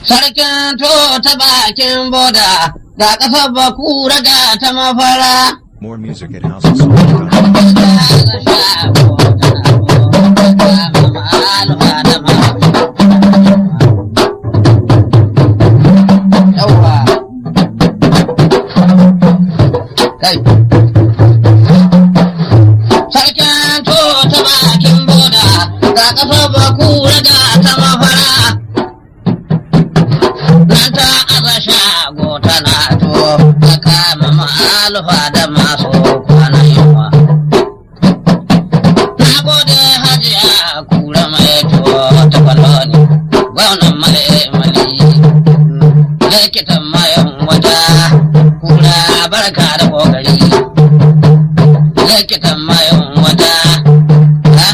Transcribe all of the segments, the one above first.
Sarkin to ta bakin boda ga ƙasar bakura ga ta mafara. More music at houseofsong.com. Yawwa. Kai. Sarkin to ta bakin boda ga ƙasar bakura ga ta mafara. nan ta aza shago tana to ta kama ma'alufa da masu kwana yunwa. Na gode hajiya kura mai to ta kwaloni, gwamnan male mali, likitan mayan wata kura barka da kokari. Likitan mayan wata, ha?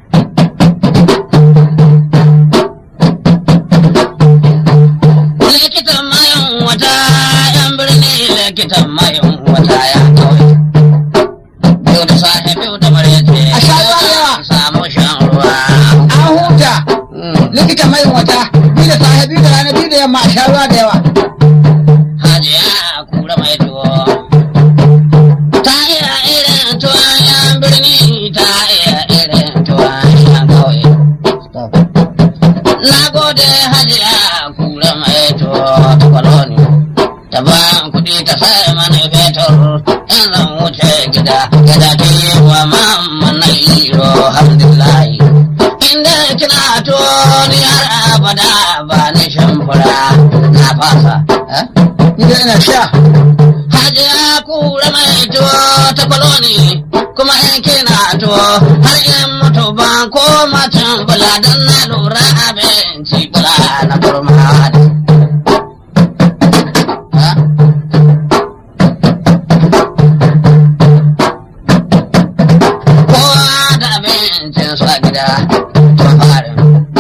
likitan mayan wata yan birni likitan mayan wata ya kawai biyu da safe biyu da maryace A sha ruwa da yawa. samu shan ruwa an huta Mm. likita mai wata bi da safe bi da rana bi da yamma a sha ruwa da yawa hajiya kura mai tuwo ta iya irin tuwon yan birni ta iya irin tuwon yan kawai na gode hajiya kura mai tuwo ta kwaloni ta ban kuɗi ta sai mana fetur in zan wuce gida gida ta yi wa mamman na iro alhamdulillahi inda kina to ni har abada ba ni shimfura na fasa eh? ni da ina sha Hajiya kura mai tuwo ta kwaloni kuma in kina tuwo har in mutu ban koma can bula don na lura abinci bula na kurma ne. Ha? Kowa da abincin su a gida tun farin.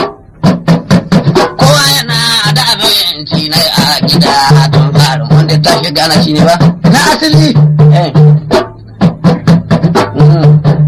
Kowa yana da abinci na a gida tun farin wanda ta shiga na shi ne ba? na asali Eh. Mhm.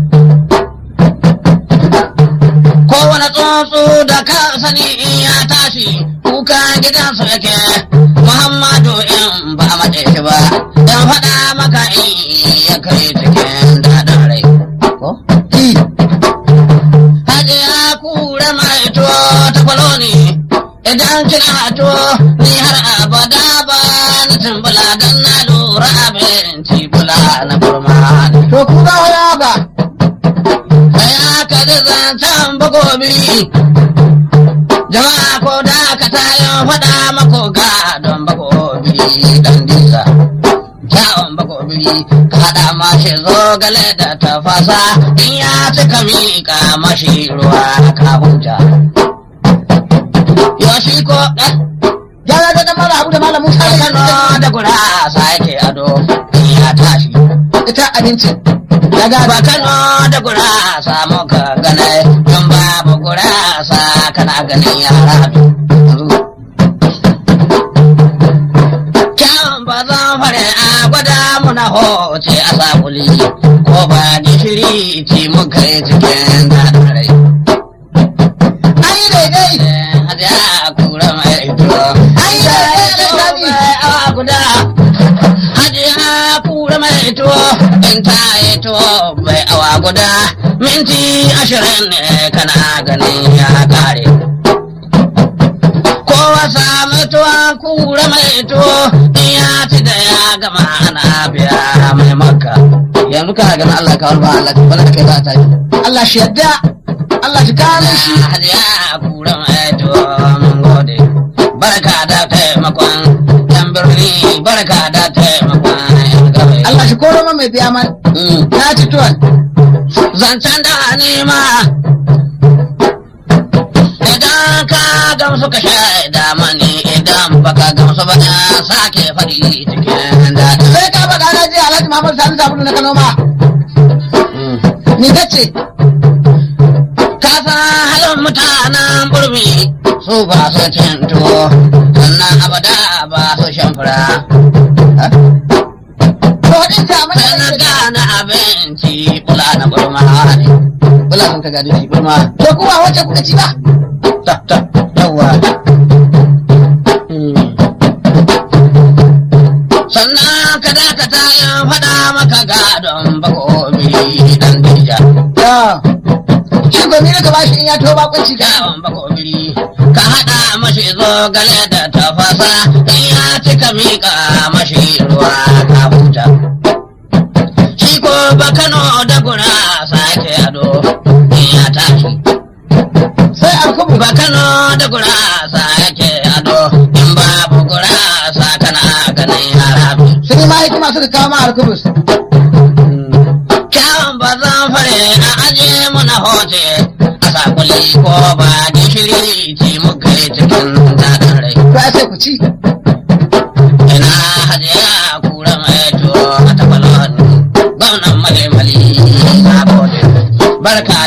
Kowane tsuntsu da ka sani in ya tashi kuka gidansu yake Muhammadu in ba a mace shi ba in faɗa maka in ya kai cikin daɗin rai. Ko? ki Hajiya kura mai tuwo ta kwaloni idan kina tuwo ni har abada ba na tumbula don na lura abinci bula na burma ne. to ku ga waya ba Sai aka ji zancen bagobi jama'a ko da ka tayin faɗa mako ga don bagobi dan disa. Kyawun bagobi ka haɗa mashi zogale da tafasa in ya cika miƙa mashi ruwa ka huta. Yoshi ko ɗan gyara da dan mala abu da malam musa da Kano da gurasa yake ado in ya tashi. ita abincin ya ga Ba Kano da gurasa muka gane don babu gurasa kana ganin yara yanzu. Kyawun ba zan fare a gwada muna hoce a sakuli ko ba gishiri ci muka yi cikin daɗin rai. ai daidai Hajiya kura mai tuwo. Ai, daidai da sani. awa guda. Hajiya kura mai tuwo. In ta yi tuwo bai awa guda. Minti ashirin ne kana ganin ya kare. Kowa samu tuwon kura mai tuwo. In ya ci da ya gama ana biya mai maka. Yanzu kana ganin Allah ka wani ba Allah wani kai za ta yi. Allah shi yadda Allah shi kare shi Hajiya kura mai tuwo mun gode. Barka da taimakon yan birni, barka da taimakon yan gabai. Allah shi koro man mai biya man Mm. na ci tuwon Zancen da nema. Idan ka gamsu ka shaida mani idan baka gamsu ba na sake faɗi cikin daɗi. sai ka faɗa na je Alhaji Muhammad Sani Sabulu na Kano ma Mm. ni kace Ka san halin mutanen burmi su ba su cin tuwo, sannan abada ba su shan fura. to din ta mana Sai na gane abinci bula na burma ne. Bula sun ka gadi shi burma. to kuma wacce kuka ci ba Ta ta yawa. ka dakata in faɗa maka gadon bakobi dan dija. Ya. Shi gomi ka bashi in ya to bakunci ka. Yawon bakobiri ka haɗa mashi zogale da tafasa in ya cika miƙa mashi ruwa ka huta. Shi ko bakano da gurasa ke ado in ya tashi. Sai alkubu. Bakano da gurasa yake ado in babu gurasa kana ganin harabi. Sai ma hikima suka kawo ma alkubus. Kyawun ba zan fare a aje muna hoce a sakuli ko ba gishiri ci muka yi cikin daɗin rai. To ai sai ku ci. Ina hajiya kura mai to a tabalon gwamnan male mali na gode. Barka